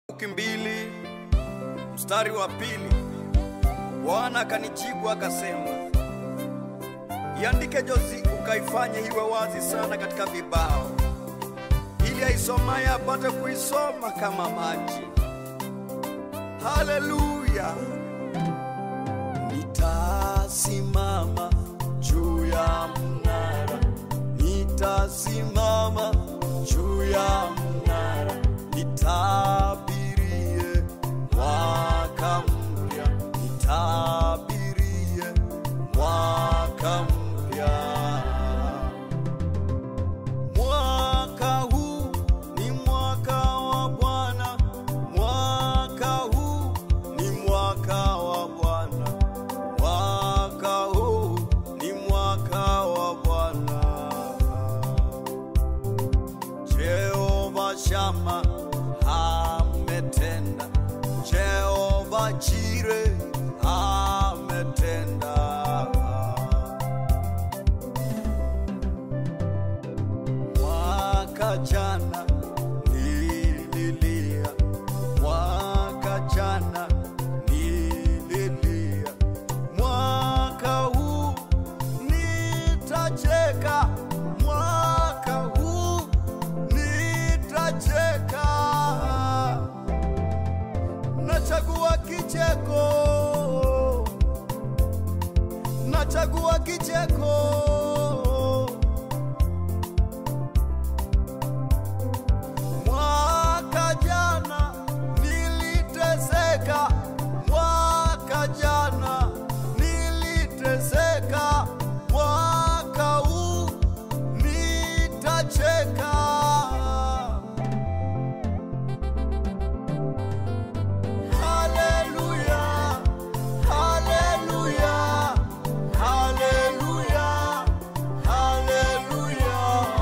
Habakuki mbili mstari wa pili Bwana akanijibu akasema, iandike jozi ukaifanye iwe wazi sana katika vibao, ili aisomaye apate kuisoma kama maji. Haleluya! Nitasimama juu ya mnara, nitasimama juu ya mnara, nitabirie mwaka mpya, nitabirie mwaka mpya. Mwaka huu ni mwaka wa Bwana, mwaka huu ni mwaka wa Bwana, mwaka huu ni mwaka wa Bwana. Jehova Shama ametenda, Jehova Jire ametenda. Mwaka jana nililia, mwaka jana nililia, mwaka huu nitacheka, mwaka huu nitacheka. Nachagua kicheko, nachagua kicheko. Mwaka jana niliteseka, mwaka jana niliteseka, mwaka huu nitacheka. Haleluya, haleluya, haleluya, haleluya.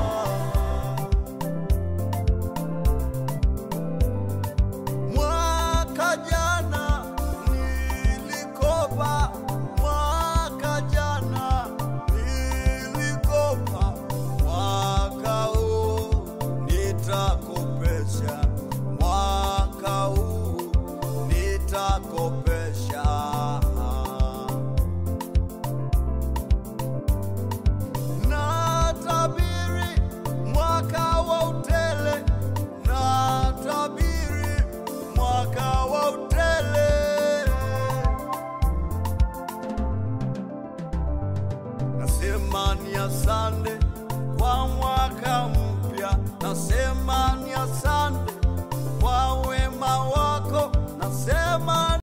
Mwaka jana nilikopa, mwaka jana nilikopa, mwaka huu nitakopesha, mwaka huu nitakopesha. Natabiri mwaka wa utele, natabiri mwaka wa utele. Nasema ni asante kwa mwaka mpya, nasema ni asante kwa wema wako, nasema